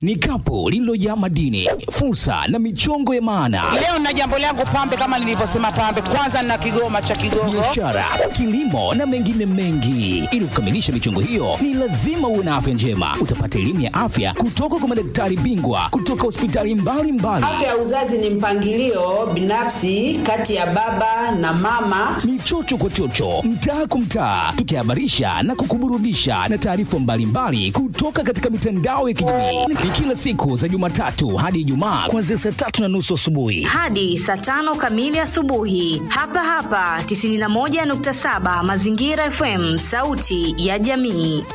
ni kapu lililojaa madini, fursa na michongo ya maana, Leo na jambo langu pambe, kama nilivyosema pambe, kwanza na kigoma cha Kigogo. biashara, kilimo na mengine mengi. Ili kukamilisha michongo hiyo, ni lazima uwe na afya njema. Utapata elimu ya afya kutoka kwa madaktari bingwa kutoka hospitali mbalimbali. Afya ya uzazi ni mpangilio binafsi kati ya baba na mama. ni chocho kwa chocho, mtaa kwa mtaa, tukihabarisha na kukuburudisha na taarifa mbalimbali kutoka katika mitandao ya kijamii. Ni kila siku za Jumatatu hadi Ijumaa kuanzia saa tatu na nusu asubuhi. hadi saa tano kamili asubuhi hapa hapa 91.7 mazingira fm sauti ya jamii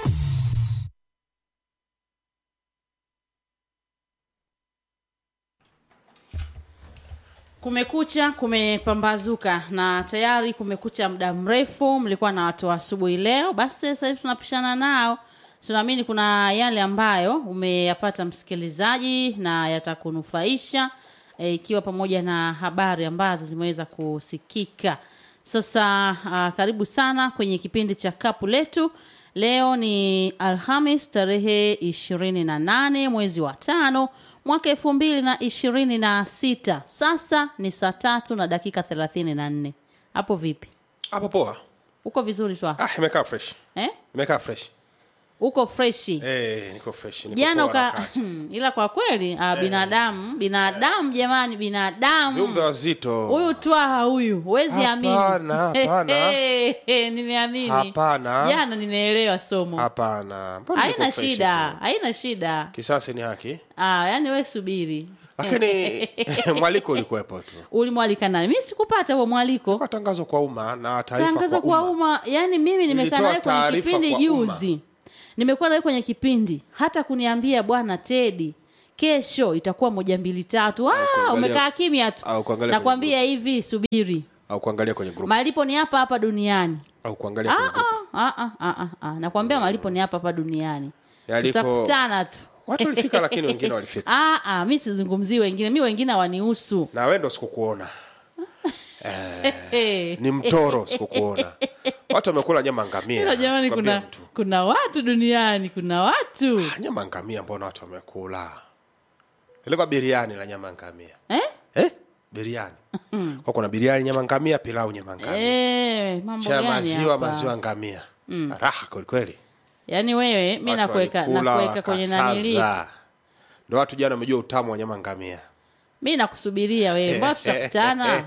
Kumekucha, kumepambazuka na tayari kumekucha muda mrefu. Mlikuwa na watu wa asubuhi leo, basi sasa hivi tunapishana nao. Tunaamini kuna yale ambayo umeyapata msikilizaji na yatakunufaisha e, ikiwa pamoja na habari ambazo zimeweza kusikika. Sasa uh, karibu sana kwenye kipindi cha kapu letu. Leo ni Alhamis tarehe ishirini na nane mwezi wa tano mwaka elfu mbili na ishirini na sita. Sasa ni saa tatu na dakika thelathini na nne. Hapo vipi? hapo poa Uko vizuri tu ah imekaa fresh eh? imekaa fresh Uko freshi eh niko fresh niko jana poa na uka wakati. ila kwa kweli ah, binadamu binadamu jamani binadamu viumbe wazito huyu twaha huyu huwezi amini Hapana, hapana. nimeamini Hapana. jana nimeelewa somo hapana Mbona niko haina fresh shida tu? haina shida kisasi ni haki ah, yani we subiri lakini mwaliko ulikuwepo tu ulimwalika nani mi sikupata huo mwaliko kwa tangazo kwa umma na taarifa tangazo kwa kwa umma umma yani mimi nimekaa Nilitoa nawe kwenye taarifa kipindi kwa juzi nimekuwa nawe kwenye kipindi hata kuniambia bwana tedi kesho itakuwa moja mbili tatu ah, kuangalia- umekaa kimya tu au kuangalia kwenye nakwambia hivi subiri au kuangalia kwenye group malipo ni hapa hapa duniani au kuangalia kwenye Ah, group ah, ah, ah, ah, ah. nakwambia malipo ni hapa hapa duniani Yaliko- tutakutana tu watu walifika lakini wengine walifika ah, ah, mi sizungumzii wengine mi wengine wanihusu na wewe ndo sikukuona ni mtoro sikukuona watu wamekula nyama ngamia Ila jamani sikwambia kuna, mtu. kuna watu duniani kuna watu Ah, nyama ngamia mbona watu wamekula ilikuwa biriani la nyama ngamia eh? eh? biriani kwa kuna biriani nyama ngamia pilau nyama ngamia Eh, mambo cha gani maziwa hapa? maziwa ngamia raha kwelikweli yaani wewe mi Watu nakuweka walikula, nakuweka kwenye nanili wakasaza. ndo watu jana wamejua utamu wa nyama ngamia mi nakusubiria wewe mbona tutakutana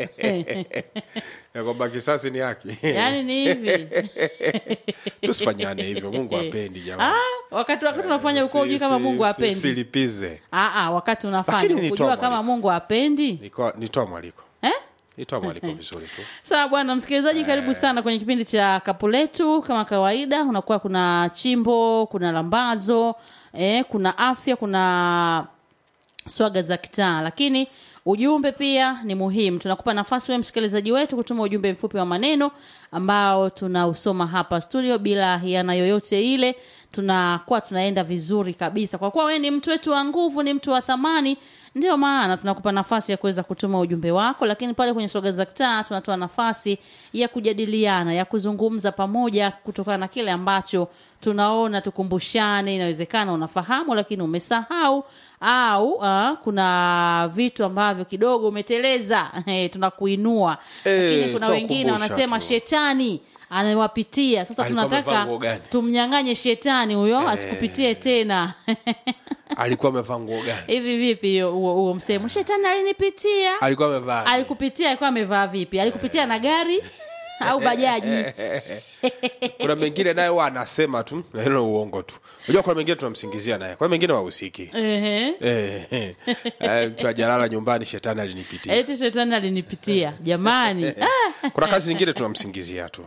ya kwamba kisasi ni haki yaani ni hivi tusifanyane hivyo mungu apendi jamani ah, wakati wakati unafanya uko Si- ujui kama si- mungu si- apendi silipize ah, ah, wakati unafanya Lakini nitoa ukujua kama mwaliko. mungu apendi Niko- nitoa mwaliko eh? nitoa mwaliko vizuri tu sawa bwana msikilizaji karibu sana kwenye kipindi cha kapu letu kama kawaida unakuwa kuna chimbo kuna lambazo eh, kuna afya kuna swaga za kitaa lakini ujumbe pia ni muhimu tunakupa nafasi wewe msikilizaji wetu kutuma ujumbe mfupi wa maneno ambao tunausoma hapa studio bila hiana yoyote ile tunakuwa tunaenda vizuri kabisa kwa kuwa wewe ni mtu wetu wa nguvu ni mtu wa thamani ndio maana tunakupa nafasi ya kuweza kutuma ujumbe wako lakini pale kwenye soga za kitaa tunatoa nafasi ya kujadiliana ya kuzungumza pamoja kutokana na kile ambacho tunaona tukumbushane inawezekana unafahamu lakini umesahau au uh, kuna vitu ambavyo kidogo umeteleza eh, tunakuinua Eh, lakini kuna wengine tutakukumbusha wanasema tu. shetani anawapitia sasa Alikuwa amevaa tunataka nguo gani? tumnyang'anye shetani huyo asikupitie tena alikuwa amevaa nguo gani hivi vipi hiyo- huo huo msemo shetani alinipitia alikuwa amevaa alikupitia alikuwa amevaa vipi alikupitia na gari au bajaji kuna mengine naye huwa anasema tu na hilo uongo tu unajua kuna mengine tunamsingizia naye kuna mengine wahusiki Ehe. Eh, eh. Eh, mtu ajalala nyumbani shetani alinipitia eti shetani alinipitia jamani ah, kuna kazi zingine tunamsingizia tu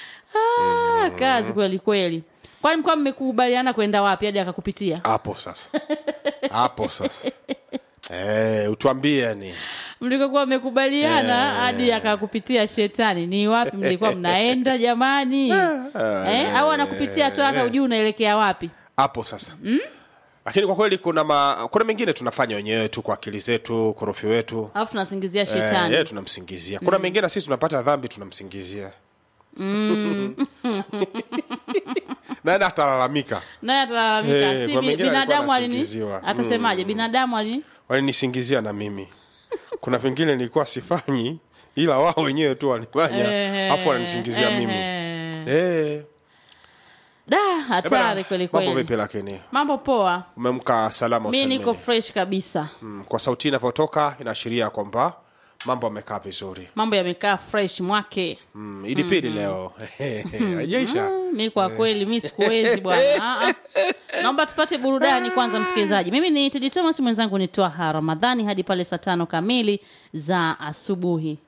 ah, kazi kweli kweli kwani mkuwa mmekubaliana kwenda wapi hadi akakupitia hapo sasa hapo sasa eh, utuambie ni mlikokuwa mmekubaliana hadi akakupitia shetani ni wapi mlikuwa mnaenda jamani eh, au anakupitia tu hata ujui unaelekea wapi hapo sasa mm? lakini kwa kweli kuna ma, kuna mengine tunafanya wenyewe tu kwa akili zetu korofi wetu alafu tunasingizia Eh, shetani yeye tunamsingizia kuna mengine sisi tunapata dhambi tunamsingizia naye atalalamika naye atalalamika Eh, si kwa bi- mengine alikuwa binadamu alini anasingiziwa. atasemaje binadamu alini walinisingizia na mimi kuna vingine nilikuwa sifanyi ila wao wenyewe tu walifanya Eh, afu wananisingizia mimi eh. Eh, da eh, hatari bana, kweli mambo kweli vipi lakini mambo poa umemka salama mi niko usalimini. fresh kabisa Mm, kwa sauti inavyotoka inaashiria kwamba mambo amekaa vizuri mambo yamekaa fresh mwake mm, ilipili leo haijaisha mi kwa kweli mi sikuwezi bwana Ah, ah. naomba tupate burudani kwanza msikilizaji mimi ni tedi thomas mwenzangu ni twaha ramadhani hadi pale saa tano kamili za asubuhi